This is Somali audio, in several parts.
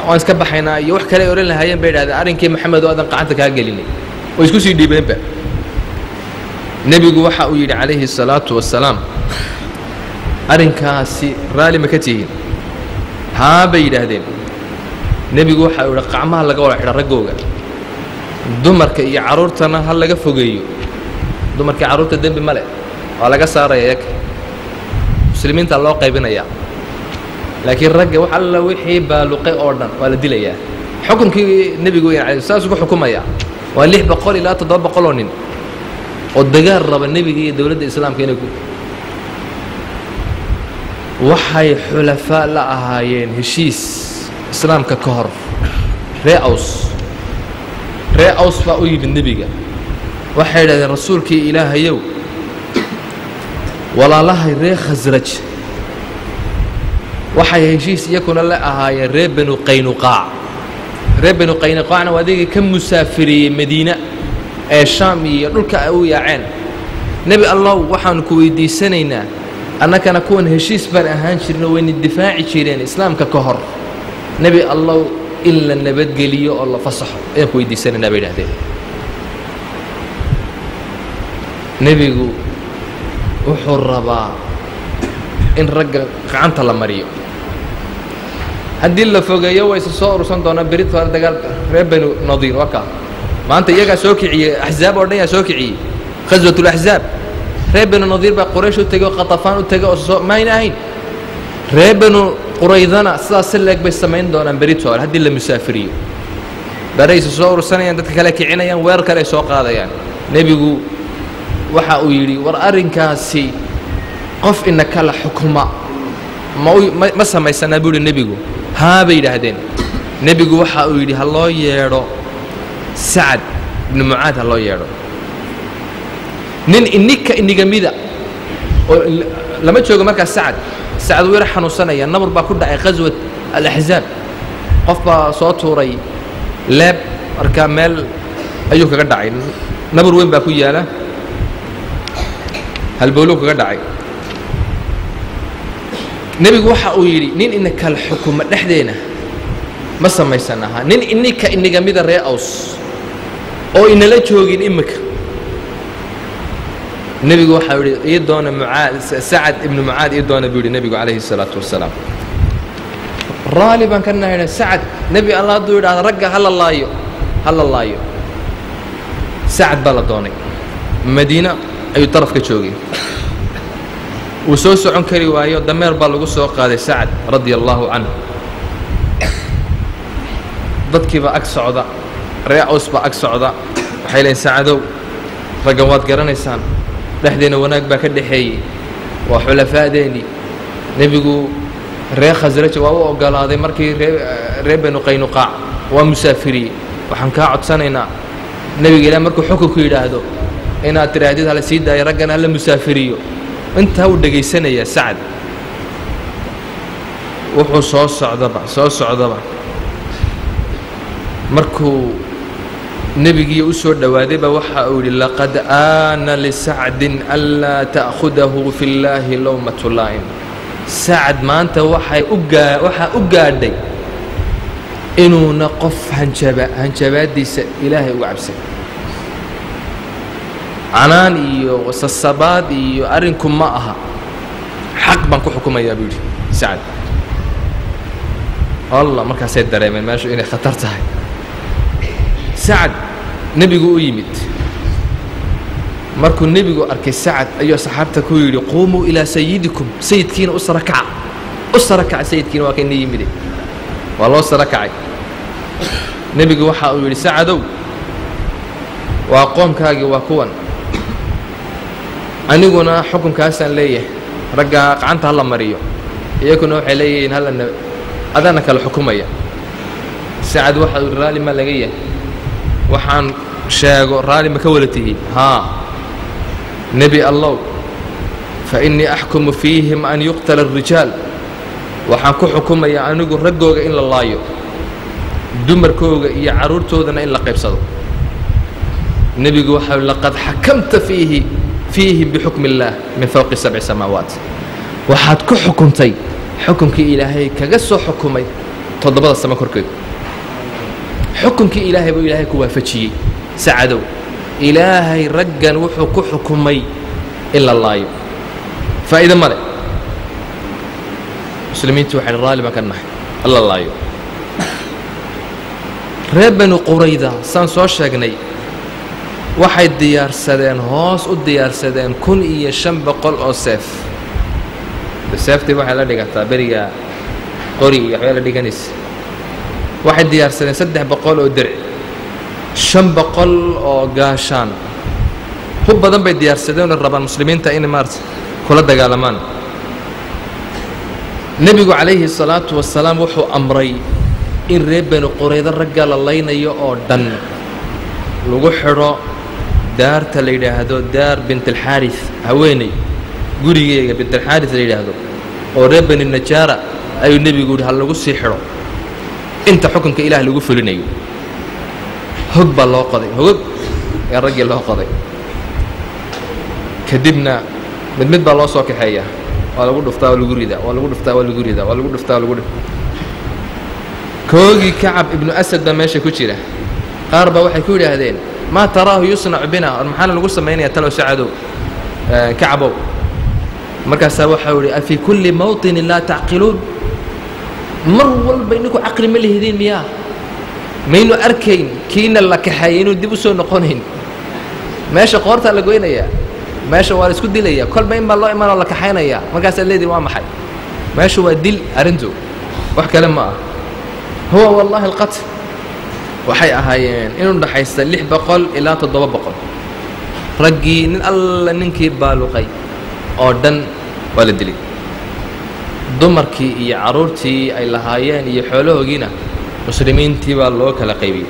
waan iska baxaynaa iyo wax kale ay odhan lahaayeen bay idhahdeen arrinkii maxamed oo aadan qacanta kaa gelinay way isku sii dhiibeenba nebigu waxa uu yidhi calayhi الsalaatu wasalaam arrinkaasi raalli ma ka tihiin haa bay yidhaahdeen nebigu waxa uu yidhi qacmaha laga wada xidha raggooga dumarka iyo carruurtana ha laga fogeeyo dumarkii carruurta dembi ma leh waa laga saaraya iyaga muslimiinta loo qaybinayaa laakiin ragga wax alla wixii baaluqay oo dhan waa la dilayaa xukunkii nebigu weyn alay saasuu ku xukumayaa waa lix boqol ilaa toddoba boqol oo nin oo dagaal raba nebiga iyo dowladda islaamka inay ku waxay xulafaa la ahaayeen heshiis islaamka ka hor ree aws ree aws baa u yimid nebiga waxay idhahdeen rasuulkii ilaahayow walaalahay ree khasraj waxay heshiis iyakuna la ahaayeen ree banu qaynuqaac ree banu qaynuqaacna waa adigii ka musaafiriyey madiina ee shaam iyo dhulka ay u yaaceen nebi allow waxaanu ku weydiisanaynaa annakana kuwan heshiis baan ahaan jirno wayna difaaci jireen islaamka ka hor nebi allow in la nabadgeliyo oo la fasaxo ayaan ku weydiisanaynaa bay idhahdeen nebigu wuxuu rabaa in ragga gacanta la mariyo haddii la fogeeyo way isa soo urursan doonaa berit hore dagaal reer banu nadiir waa kaa maanta iyagaa soo kiciyey axzaab oo dhan yaa soo kiciyey khaswat اlaxzaab reer banu nadiir baa quraysh u tegey oo khatafaan u tegey oo soo mayna ahayn reer banu quraydana sidaas si leeg bay samayn doonaan berit hore haddii la musaafiriyo baray isa soo urursanayaan dadka kale kicinayaan weerar kale ay soo qaadayaan nebigu waxa uu yidhi war arrinkaasi qof ina kala xukuma ma ma samaysanaa buu yidhi nebigu haa bay yidhaahdeen nebigu waxa uu yidhi ha loo yeedho sacad ibnu mucaad ha loo yeedho nin ininka inigamida oo lama joogo markaas sacad sacad wuu yar xanuunsanaya nabur baa ku dhacay khaswat alaxzaab qof baa soo tuuray leeb markaa meel ayuu kaga dhacay nabur weyn baa ku yaala halbowlow kaga dhacay nebigu waxa uu yidhi nin ina kala xukuma dhexdeena ma samaysan ahaa nin ininka inigamida ree aws oo inala joogin imika nebigu waxau yidhi ii doona mucaad sacad ibnu mucaad ii doona buu yidhi nebigu calayhi الsalaatu wasalaam raali baan ka nahayna sacad nebi alla hadduu yidhahda ragga hala laayo hala laayo sacad baa la doonay madiina ayuu daraf ka joogay wuu soo socon kari waayo dameer baa lagu soo qaaday sacad radia allaahu canhu dadkiibaa ag socda ree aws baa ag socda waxay leeyiin sacadow raggan waad garanaysaan dhexdeenna wanaag baa ka dhexeeyey waa xulafaa'deennii nebigu ree khasraj waa u oggolaaday markii ree ree banu qaynuqaac waa musaafiriyey waxaan kaa codsanaynaa nebiga ilaah markuu xukunku yidhaahdo inaad tidhaahdid hala sii daayo raggan hala musaafiriyo intaa uu dhegaysanayaa sacad wuxuu soo socdaba soo socdaba markuu nebigii u soo dhowaadayba waxa uu yidhi laqad aana lisacdin anlaa ta'khudahu fi llaahi lowmatu laa'im sacad maanta waxay u gaa waxaa u gaadhay inuuna qof hanjaba hanjabaaddiisa ilaahay uga cabsan canaan iyo sasabaad iyo arrinku ma aha xaq baan ku xukumayaa buu yidhi sacad alla markaasay dareemeen meeshu inay khatar tahay sacad nebigu u yimid markuu nebigu arkay sacad ayuu saxaabta ku yidhi quumuu ilaa sayidikum sayidkiina u sara kaca u sara kaca sayidkiina waa kayna yimide waa loo sara kacay nebigu waxa uu yidhi sacadow waa qoomkaagii waa kuwan aniguna xukunkaasaan leeyahay ragga gacanta hala mariyo iyaguna waxay leeyihiin hallana adaana kala xukumaya sacad waxa uu raalli ma laga yahay waxaan sheego raalli ma ka wala tihiin haa nebi allow fa innii axkumu fiihim an yuqtala الrijaal waxaan ku xukumayaa anigu raggooga in la laayo dumarkooga iyo carruurtoodana in la qaybsado nebigu waxa laqad xakamta fiihi fiihim bixukmi اllaah min fowqi sabci samaawaat waxaad ku xukuntay xukunkii ilaahay kaga soo xukumay toddobada samo korkeed xukunkii ilaahay buu ilaahay ku waafajiyey sacadow ilaahay raggan wuxuu ku xukumay in la laayo faa'iido male muslimiintu waxay raalli baan ka nahay in la laayo reer bani qurayda saan soo sheegnay waxay diyaarsadeen hoos u diyaarsadeen kun iyo shan boqol oo seef seeftii waxay la dhigataa beriga qori iyo waxbay la dhiganaysa waxay diyaarsadeen saddex boqol oo derci shan boqol oo gaashaan hub badan bay diyaarsadeenoo rabaan muslimiinta inay maarata kula dagaalamaan nebigu calayhi salaatu wasalaam wuxuu amray in reer bani quraydo ragga la laynayo oo dhan lagu xidho daarta la yidhaahdo daar bintalxaaris haweeney gurigeega bintalxaaris la yidhaahdo oo reer bani najaara ayuu nebigu yidhi ha lagu sii xidho inta xukunka ilaah lagu fulinayo hog baa loo qoday hogog ee raggii loo qoday kadibna mid mid baa loo soo kaxeeyaa waa lagu dhuftaa waa lagu ridaa waa lagu dhuftaa waa lagu ridaa waa lagu dhuftaa waa lagu dhuftaa koogii kacab ibnu asad baa meesha ku jira qaar baa waxay ku yidhaahdeen maa taraahu yusnacu bina or maxaana lagu samaynayaa talow sacadow kacabow markaasaa waxau idhi afii kulli mawطinin laa tacqiluun mar walba ininku caqli ma lihidiin miyaa maynu arkayn kiina la kaxeeyay inuu dib u soo noqonayn meesha qoortaa la goynayaa meesha waa la isku dilaya kolba in baa loo imanoo la kaxaynaya markaasaad leedihin waa maxay meesha waa dil arrintu wax kale ma ah huwa wallaahi alqatl waxay ahaayeen inuu dhaxaysta lix boqol ilaa toddoba boqol raggii nin alla ninkii baaluqay oo dhan waa la dilay dumarkii iyo carruurtii ay lahaayeen iyo xoolahoogiina muslimiintii baa loo kala qaybiyey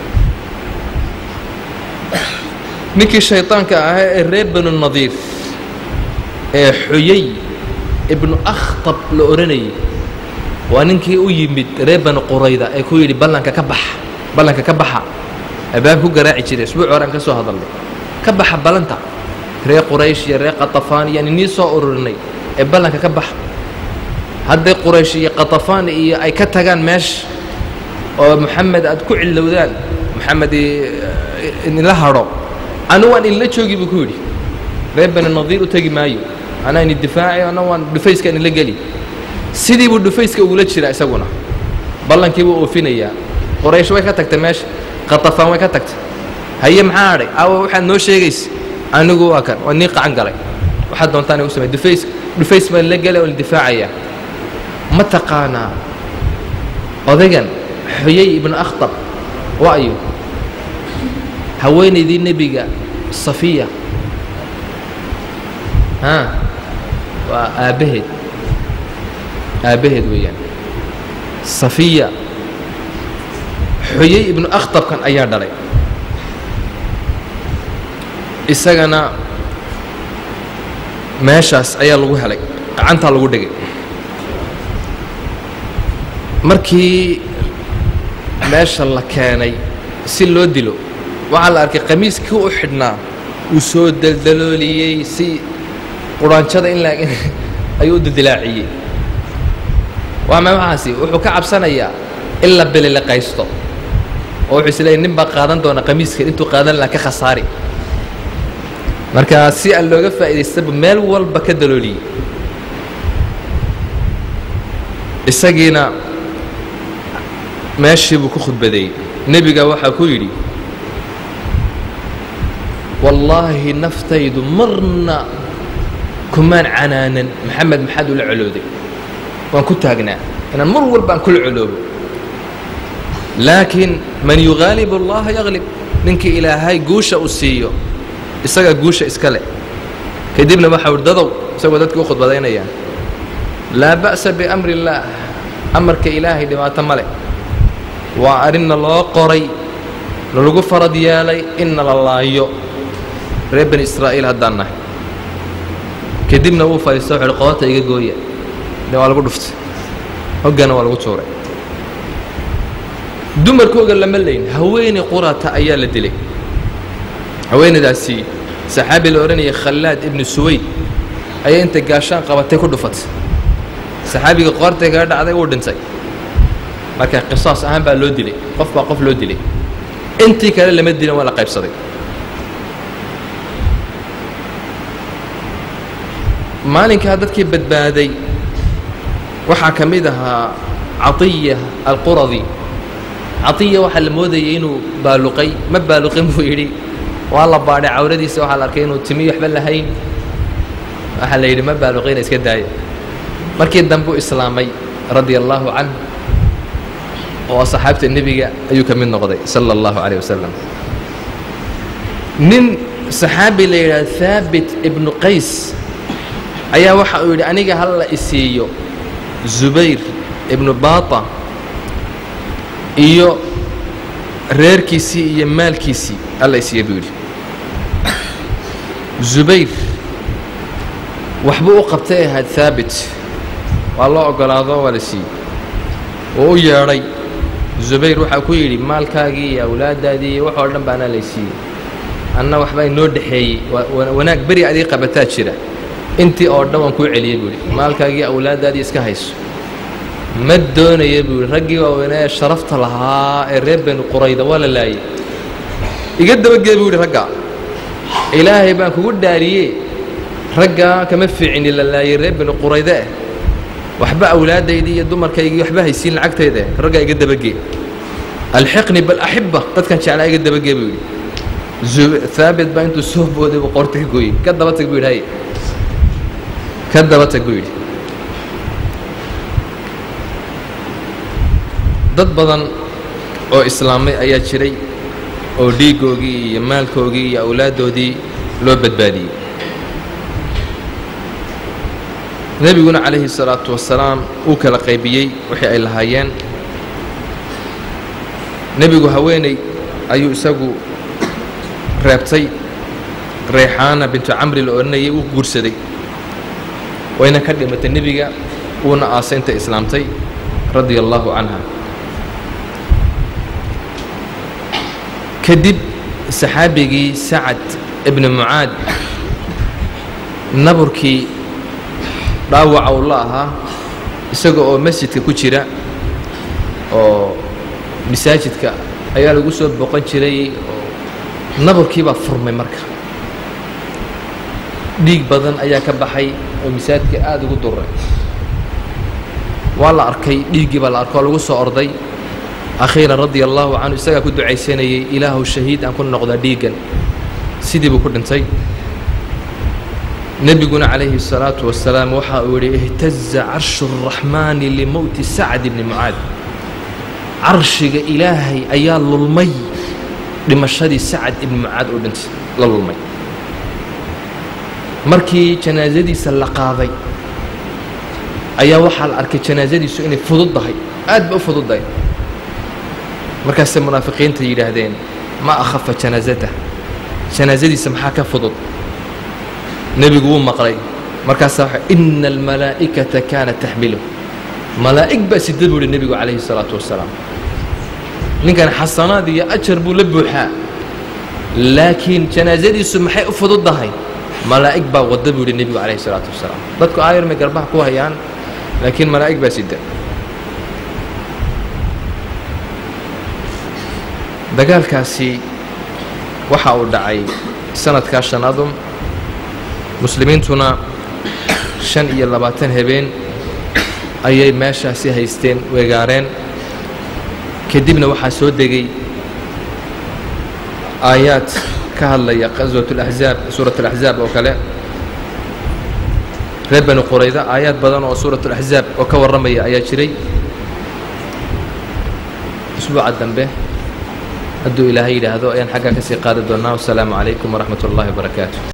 ninkii shayطaanka ahaa ee reer banu nadiir ee xuyay ibnu akhtab la odhanayay waa ninkii u yimid reer banu qurayda ee ku yidhi ballanka ka baxa ballanka ka baxa abaab ku garaaci jiray isbuuc horaan ka soo hadalnay ka baxa ballanta reer quraysh iyo reer qatafaan iyo nii soo ururinay ee ballanka ka baxa hadday quraysh iyo qatafaan iyo ay ka tagaan meesha oo moxamed aad ku cillowdaan moxamed idinla hadho anu waan idinla joogi buu ku yidhi reer bani nadiir u tegi maayo anaa ini difaaci ana waan dhufayska idinla geli sidii buu dhufayska ugula jira isaguna ballankii buu oofinayaa qoraysh way ka tagtay meesha qatafaan way ka tagtay haye maxaa hadhay aawa waxaad noo sheegaysa anigu waa kan waa nii qacan galay waxaad doontaan igu samey dhufays dhufays baan la gelay oo la difaacayaa ma taqaanaa odaygan xuyay ibnu akhtab waa ayu haweenaydii nebiga safiya a waa aabbaheed aabbaheed weeyaan safiya xuyay ibnu akhtabkan ayaa dhalay isagana meeshaas ayaa lagu helay gacantaa lagu dhigay markii meesha la keenay si loo dilo waxaa la arkay qamiiskii u xidhnaa uu soo daldalooliyey si quraanjada in laag ayuu u dildilaaciyey waa ma waxaasi wuxuu ka cabsanayaa in la bililiqaysto oo wuxuu isleeyay nin baa qaadan doona qamiiska intuu qaadan laha ka khasaari marka si aan looga faa'idaystaba meel walba ka dalooliyey isagiina meeshii buu ku khudbadeeyey nebiga waxaa ku yidhi wallaahi naftaydu marna kumaan canaanan maxamed maxaad ula colooday waan ku taagnaa inaan mar walba aan kula coloobo laakiin man yughaalib allaha yaglib ninkii ilaahay guusha uu siiyo isagaa guusha iska leh kadibna waxau hi dadow isagoo dadkii u khudbadaynayaan laa ba'sa biamri illaah amarka ilaahay dhibaato ma leh waa arrinna loo qoray nalagu farad yeelay inna la laayo reer bani israa'iil haddaan nahay kadibna wuu fadhiista wuxu uhi qoorta iga gooya de waa lagu dhuftay hoggana waa lagu tuuray dumarkooga lama layn haweeney qurata ayaa la dilay haweeneydaasi saxaabi la odhanayay khallaad ibnu suwayd ayaa intay gaashaan qabatay ku dhufatay saxaabiga qoortay kaga dhacday wuu dhintay marka qisaas ahaan baa loo dilay qof baa qof loo dilay intii kale lama dilin waa la qaybsaday maalinkaa dadkii badbaaday waxaa ka mid ahaa catiya alquradi catiya waxaa la moodayay inuu baaluqay ma baaluqin buu yidhi waa la baadhay cawradiisa waxaa la arkay inuu timi waxba lahayn waxaa la yidhi ma baaluqina iska daaya markii dambuu islaamay radia allaahu canh oo asxaabta nebiga ayuu ka mid noqday sala allahu calayh wasalam nin saxaabi la yidhaha haabit ibnu qays ayaa waxa uu yidhi aniga hal la isiiyo zubayr ibnu baata iyo reerkiisii iyo maalkiisii alla isiiya buu yidhi zubayr waxbuu u qabtay ahayd haabit waa loo oggolaado waa la siiyey oo u yeedhay zubayr waxaa ku yidhi maalkaagii iyo awlaaddaadii iyo waxoo dhan baanaa lay siiyey anna waxbaa inoo dhexeeyey wanaag beri adii qabataa jira intii oo dhan waan kuu celiyey buu yidhi maalkaagii awlaaddaadii iska hayso ma doonaya buu yidhi raggii waaweynaa ee sharafta lahaa ee reer benu qurayda waa la laayey iga dabagee buu yidhi raggaa ilaahay baan kugu dhaariyee raggaa kama fiicini la laayey reer benu qurayde eh waxba awlaadaydii iyo dumarkaygii waxba haysiin lacagtayda eh raggaa iga dabagee alxiqni bal axibba dadkan jeclaa iga dabagee buu yidhi haabit baa intuu soo booday buu qoorta ka gooyey ka daba tag buu yidhi hay ka daba tag buu yidhi dad badan oo islaamay ayaa jiray oo dhiiggoogii iyo maalkoogii iyo awlaaddoodii loo badbaadiyey nebiguna calayhi salaatu wasalaam uu kala qaybiyey wixii ay lahaayeen nebigu haweeney ayuu isagu reebtay reexaana bintu camri la odhanayay uu guursaday wayna ka dhimatay nebiga wuuna aasay intay islaamtay radia allaahu canha kadib saxaabigii sacad ibni mucaad naburkii dhaawaca uu la ahaa isaga oo masjidka ku jira oo masaajidka ayaa lagu soo boqon jiray oo naburkii baa furmay marka dhiig badan ayaa ka baxay oo masaajidka aada ugu duray waa la arkay dhiiggii baa la arkay oo lagu soo orday akhiiran radia allaahu canhu isagaa ku ducaysanayay ilaahu shahiid aan ku noqda dhiiggan sidii buu ku dhintay nebiguna calayhi الsalaatu wasalaam waxa uu yidhi ihtaza carshu الraxmaani limowti sacd ibni mucaad carshiga ilaahay ayaa lulmay dhimashadii sacad ibni mucaad oo dhintay la lulmay markii janaasadiisa la qaaday ayaa waxaa la arkay janaasadiisu inay fududdahay aad ba u fududdahay markaasay munaafiqiinta yidhaahdeen ma akhafa janaasatah janaasadiisa maxaa ka fudud nebigu wuu maqlay markaasaa waxa ina almalaa'ikata kaanat taxmiluh malaa'ig baa sida buu yihi nebigu calayhi salaatu wasalaam ninkan xasanaad iyo ajar buu la buuxaa laakiin janaasadiisu maxay u fududdahay malaa'ig baa wadda buu yihi nebigu calayhi salaatu wasalaam dadku aayar may garbaha ku hayaan laakiin malaa'ig baa sida dagaalkaasi waxa uu dhacay sanadkaa shanaadum muslimiintuna shan iyo labaatan habeen ayay meeshaasi haysteen weegaareen kadibna waxaa soo degay aayaad ka hadlaya qaswat اlaxzaab suurat اlaxzaab oo kale reer bani qurayda aayaad badan oo suurat اlaxzaab oo ka warramaya ayaa jiray usbuuca dambe hadduu ilaahay yidhaahdo ayaan xaggaa ka sii qaadi doonnaa wasalaamu calaykum waraxmat ullahi wabarakaatu